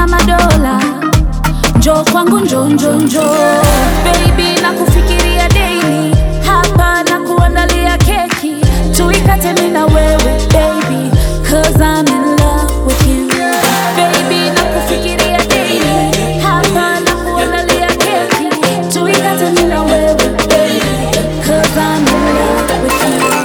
na madola njo kwangu njo njo njo baby na kufikiria daily hapa na kuandalia keki tuikate mimi na wewe baby cause I'm in love with you baby na kufikiria daily hapa na kuandalia keki tuikate mimi na wewe baby cause I'm in love with you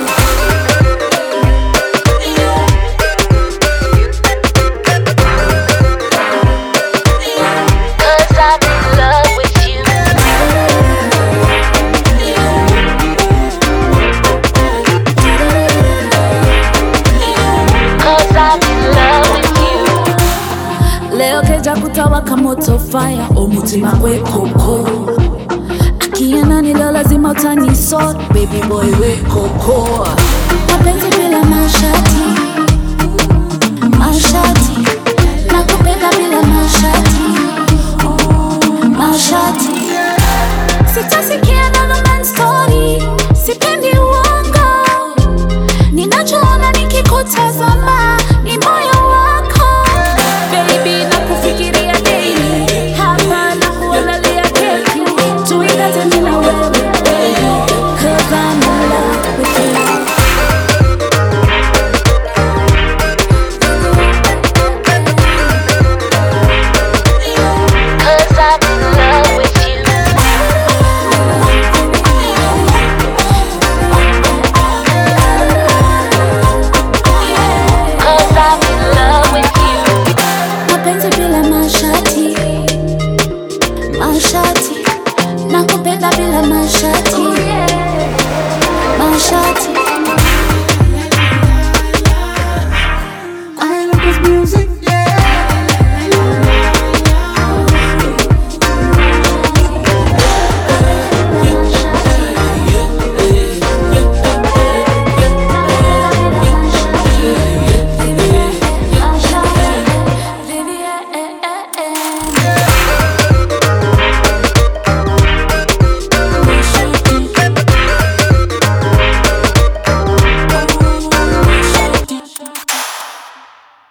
Cause I'm in love with you. Cause I'm in love with you. leo keja kutawaka moto fire omutima gwe koko akiana nilo lazima utanisort baby boy we koko mapenzi bila mashati mashati